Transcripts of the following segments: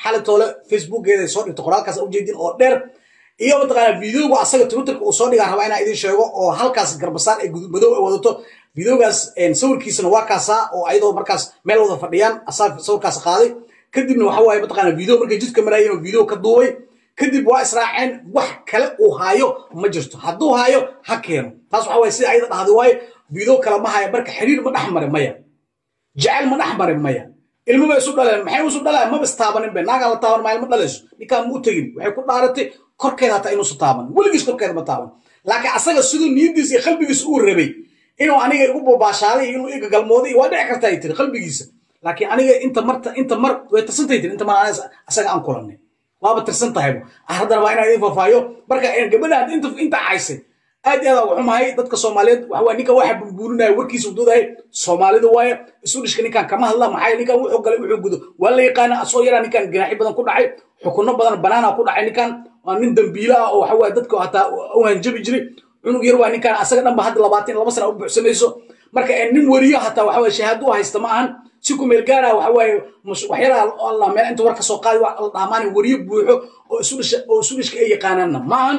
xali toole facebookeeda soo dhigto qoraalkaas ujeedin oo dheer iyo mataqaana videoga asaga twitterka uu soo dhigaa rabaa inaa idin sheego oo halkaas garbasaar ee gudub madow ay wadato videogaas sawirkiisana waa kaasaa oo ayadoo markaas meel wada fadhiyaan asaa sawirkaas qaaday kadibna waxa waaye mataqaana video markay jidka maraayeen oo video ka duubay kadib waa israaceen wax kale uu haayo ma jirto hadduu haayo ha keeno taas waxa waaye sida ayada dhahday waaye video kale ma haya marka xiriir ma dhex marin maya jecel ma dhex marin maya ilmo bay isu dhaleen maxay isu dhaleen maba istaabanin be naagaan la taaban maayo ma dhalayso ninkaan ma u tegin waxay ku dhaaratay korkeeda hataa inuusu taaban weligiis korkeeda ma taaban laakiin asaga siduu niyadiisa iyo qalbigiisa uu rabay inuu aniga igu bobaashaaday inuu iga galmooday waa dhici karta ay tiri qalbigiisa laakiin aniga inta marta inta mar way tirsantay tiri inta mar asaga aan kulanay waaba tirsan tahayba haddana waa inaan idin faafaayo marka gabadhaan inta inta caysay aad iyo aad waxumahay dadka soomaaliyeed waxa ninka waxa burburinaya warkiisa ududahay soomaalida waaye isu dhishka ninkan kama hadla maxaa ninkan wuxuu galay wuxuu gudo waa la yaqaana asoo yaraa ninkan ganaaxi badan ku dhacay xukuno badan banaana ku dhacay ninkan waa nin dambiila ah oo waxa waaye dadka hataa u hanjabi jiray cunug yar waa ninkan asaga dhanba hadda labaatan laba sana u buuxsamayso marka nin weriyo hataa waxa waaye shahaado u haysta ma ahan si ku meel gaara waxa waaye waxyaalaha allah meel inta war ka soo qaadi la dhahmaan weriyo buuxo oo isu dhisha oo isu dhishka ay yaqaanaanna ma ahan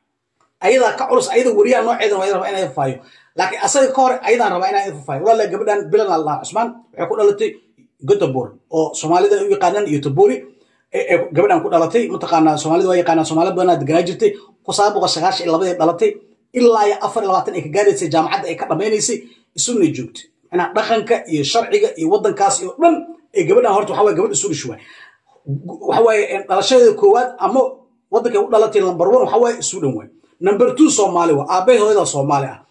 ayadaa ka culus ayada weriyaha nooceedan waa rabaa inay fafaayo laakiin asaga ka hor ayadaan rabaa inaan fafaayo walaala gabadhan bilan allah cusmaan waxay ku dhalatay gotobor oo soomaalida u yaqaanaan iyo tobori gabadhan ku dhalatay mataqaanaa soomaalida waa yaqaanaan soomaali badanaa deganaa jirtay ku sagaal boqol sagaashan iyo labadii dhalatay ilaa iyo afar iyo labaatan ay ka gaaraysay jaamacadda ay ka dhammaynaysay isuna joogtay macnaha dhaqanka iyo sharciga iyo waddankaas iyo dhan ee gabadhan horta waxa waye gabadh isu dhish waay waxa waaye dhalashadeeda koowaad ama waddankay u dhalatay number one waxa waaye isu dhan waay number two soomaali waa aabbahay hooyada soomaali ah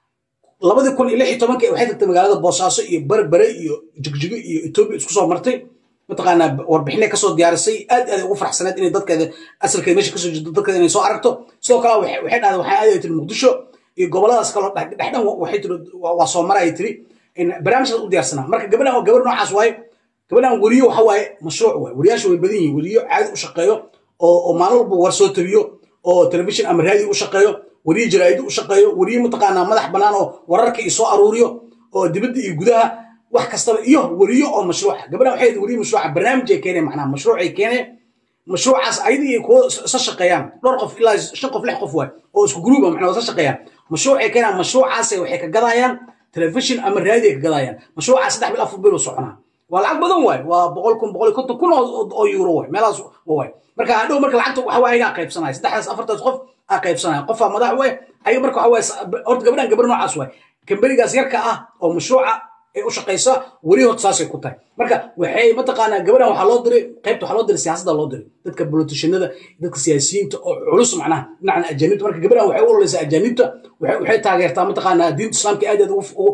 labadii kun iyo lix iyo tobankii waxay tagtay magaalada boosaaso iyo berbere iyo jigjigo iyo etoobiya isku soo martay mataqaanaa warbixinay kasoo diyaarisay aad aad ugu faraxsaneed inay dadkeeda asalkeeda meesha kasoo jeedo dadkeeda inay soo aragto sidoo kale waxay dhahday waxay aadaya tiri muqdisho iyo goboladaas kaloo dhexdhan waxay tiri waa soo mara ay tiri barnaamijkaas u diyaarsanaa marka gabadhan waa gabar noocaas waaye gabadhan weriyo waxa waaye mashruuc waaye weriyaasha way badan yihiin weriyo caadi u shaqeeyo oo maalin walba war soo tabiyo oo telefishin ama raadi u shaqeeyo weriye jaraa'id u shaqeeyo weriye mataqaanaa madax bannaan oo wararka iyo soo aruuriyo oo dibadda iyo gudaha wax kastaba iyo weriyo oo mashruuca gabadhan waxay weriye mashruuca barnaamij ay keeneen macnaha mashruuc ay keeneen mashruucaas ayada iyo kuwa isa shaqeeyaan dhowr qof ilaa shan qof lix qof waay oo isku gruuba macnaa isa shaqeeyaan mashruuc ay keenaan mashruucaasay waxay ka gadayaan telefishin ama raadi ay ka gadayaan mashruucaas saddex bil afar bil u soconaa waa lacag badan waay waa boqol kun boqol iyo konton kun oo euro waay meelahaas waay marka hadhow marka lacagta waxa waa ayagaa qaybsanaya saddexdaas afartaas qof aa qaybsanaya qofaa madax waay ayaga marka waxa waay horta gabadhan gabar noocaas waay kamberigaas yarka ah oo mashruuca ay u shaqaysa weli horta saasay ku tahay marka waxay mataqaanaa gabadhan waxaa loo diray qaybta waxaa loo diray siyaasadda loo diray dadka politicianada dadka siyaasiyiinta oo culus macnaha dhinacan ajaanibta marka gabadhan waxay u ololeysaa ajaanibta waxay taageertaa mataqaanaa diinta islaamka aad aad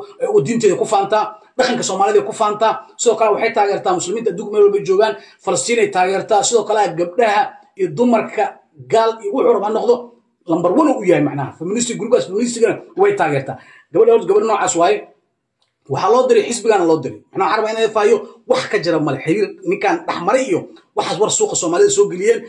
u diinteeda ku faantaa dhaqanka soomaalida ku faantaa sidoo kale waxay taageertaa muslimiinta adduunka meel walba joogaan falastiin ay taageertaa sidoo kale gabdhaha iyo dumarka gaal iyo wuxuu raba noqdo lambar one u yahay macnaha feministi grubaas feministigana way taageertaa gabadha horta gabadh noocaas waaye waxaa loo diray xisbigana loo diray macnaa waxaa rabaa inay faayo wax ka jira male xiriir ninkan dhexmaray iyo waxaas war suuqa soomaalida soo geliyeen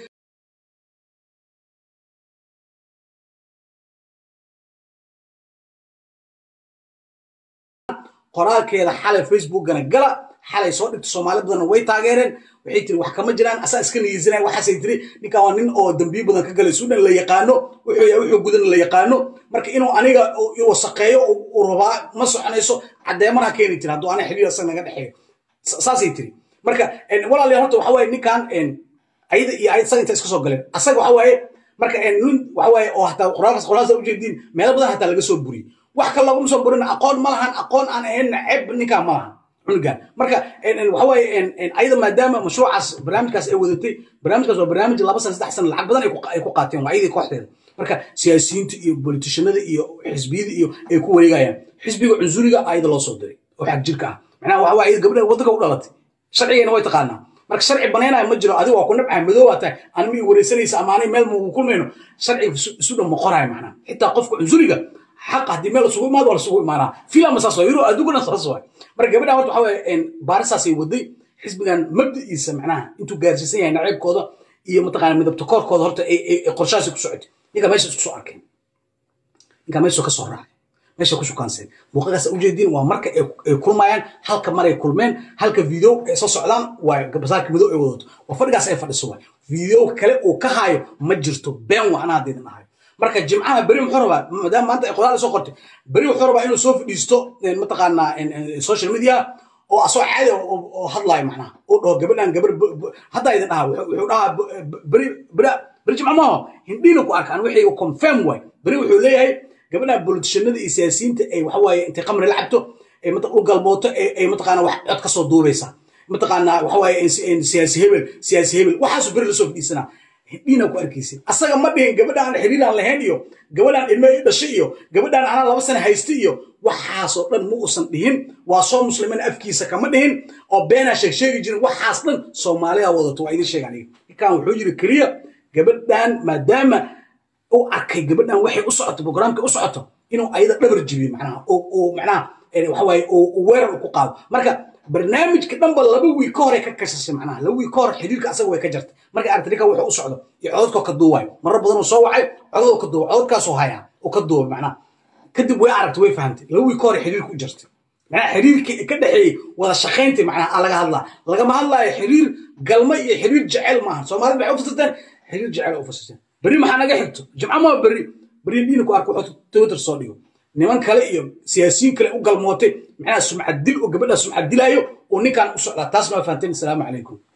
qoraalkeeda xalay facebookgana gala xalay soo dhigta soomaali badanna way taageereen waxay tiri wax kama jiraan asaa iska niyeysanaya waxaasay tiri ninkan waa nin oo dambiyo badan ka galay suudhan la yaqaano wuxuu yahay wuxuu gudan la yaqaano marka inuu aniga wasaqeeyo uu rabaa ma soconayso caddeemana keeni tiri hadduu ana xiriir asaga naga dhexeeyo saasay tiri marka walaalayaal horta waxa waaye ninkan ayada iyo ayad asaga inta iska soo galeen asaga waxa waaye marka nin waxa waaye oo hataa qoraalkaas qoraalkaas ujeediin meelo badan hataa laga soo buriyey wax kale laguma soo burin aqoon ma lahan aqoon aan ahayn ceeb ninkaan ma lahan cunugan marka waxa waaye ayada maadaama mashruucaas barnaamijkaas ay wadatay barnaamijkaas waa barnaamij laba sana saddex sana lacag badan ay ku qaateen waa ayadii kooxdeeda marka siyaasiyiinta iyo politicianada iyo xisbiyada iyo ay ku wareegayaan xisbiga cunsuriga ayada loo soo diray oo xag jirka ah macnaha waxa waaye gabdhaha waddanka u dhalatay sharcigayna way taqaanaa marka sharci banaynaya ma jiro adiga waa ku nabcahay madow baa tahay anima i wareysanaysa ama ani meel mugu kulmayno sharciga isu dhan moqoraya macnaha xitaa qofka cunsuriga xaq haddii meel isugu imaado waa lasugu imaanaa filama saas waa yuro adduunkana saas waa marka gabadhan horta waxa waaye baarisaasay waday xisbigan mabda'iisa macnaha intuu gaarsiisan yahay naceebkooda iyo mataqaana midabta koorkooda horta qorshahaasi ku socotay ninkaa meesha isku soo arkeen ninkaa meesha ka soo raacay meesha ku shukaanseen muuqaalkaas ujeediin waa marka ay kulmayaan halka maray kulmeen halka video ay soo socdaan waa garbasaarka madow ay wadato waa fadhigaas ay fadhiso waay video kale uu ka haayo ma jirto been waa anaa hadda idin ahayo marka jimcaha beri muxuu rabaa maadaama maanta ay qoraal soo qortay beri wuxuu rabaa inuu soo fadhiisto mataqaanaa social media oo asoo caadi oo hadlaayo macnaha oo dhaho gabadhan gabar haddaa idin dhaha wuxuu dhahaa beri beri beri jimca maaho hindhiina ku arkaan wixii uu confirm waay beri wuxuu leeyahay gabadhan politicianada iyo siyaasiyiinta ay waxa waaye intay khamri la cabto ay u galmooto ay mataqaana wax cod ka soo duubaysa mataqaana waxa waaye siyaasi hebel siyaasi hebel waxaasuu beri lasoo fadhiisanaa hindhiina ku arkaysa asaga ma dhihin gabadhaan xiriiraan lahayn iyo gabadhaan ilmo i dhashay iyo gabadhaan anaa laba sana haysta iyo waxaasoo dhan ma uusan dhihin waa soo muslimiin afkiisa kama dhihin oo beenaa sheeg sheegi jirin waxaas dhan soomaalida wadato waa idin sheega aniga ninkan wuxuu yiri keliya gabadhan maadaama uu arkay gabadhan waxay u socoto programka u socoto inuu ayada dhabar jibiyo macnaha oo macnaha waxa waaye uu weerar ku qaado marka barnaamijka dhanba laba wiil ka hore ka kashashay macnaha laba wiil ka hor xiriirka asaga way ka jartay marka aragta ninka wuxuu u socdo iyo cododkoo ka duuwayo marar badan uu soo wacay cododoo ka duuwa cododkaasoo hayaa oo ka duubay macnaha kadib way aragtay way fahamtay laba wiil ka hore xiriirka u jartay macnaha xiriirkii ka dhexeeyey wada shaqayntii macnaha laga hadlaa lagama hadlaayo xiriir galma iyo xiriir jecel maaha soomaalida waxay u fasirteen xiriir jecel u fasirteen berri maxaa naga xigto jimco maa berri berri dhiina ku arko wuxuu twitter soo dhigo niman kale iyo siyaasiyiin kale u galmootay macnaha sumcad dil oo gabadha sumcad dilaayo oo ninkan u socdaa taasna waa fahanteen asalaamu calaykum